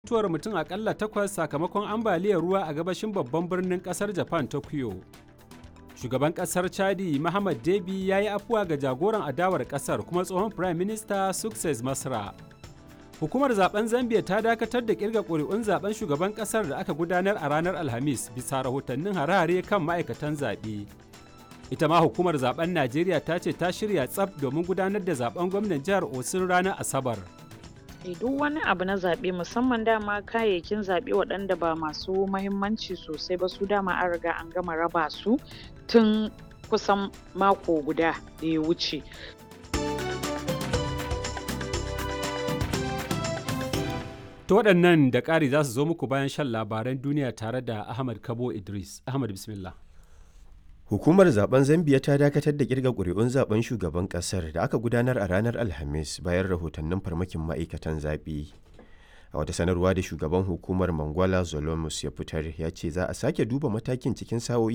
mutuwar mutum akalla takwas sakamakon ambaliyar ruwa a gabashin babban birnin kasar japan tokyo shugaban kasar chadi Muhammad Debi ya yi afuwa ga jagoran adawar kasar kuma tsohon prime minister success masra hukumar zaben zambia ta dakatar da kirga ƙuri'un zaben shugaban kasar da aka gudanar a ranar alhamis bisa rahotannin harare kan ma'aikatan zaɓe ita ma hukumar zaben najeriya ta ce ta shirya tsaf domin gudanar da zaben gwamnan jihar osun ranar asabar duk wani abu na zaɓe musamman dama kayayyakin zaɓe waɗanda ba masu mahimmanci sosai ba su dama an riga an gama raba su tun kusan mako guda da ya wuce ta waɗannan da ƙari za su zo muku bayan shan labaran duniya tare da ahmad kabo idris ahmad bismillah Hukumar zaben Zambiya ta dakatar da kirga ƙuri'un zaben shugaban ƙasar da aka gudanar a ranar Alhamis bayan rahotannin farmakin ma'aikatan zaɓe. A wata sanarwa da shugaban hukumar Mangwala Zolomus ya fitar ya ce za a sake duba matakin cikin sa'o'i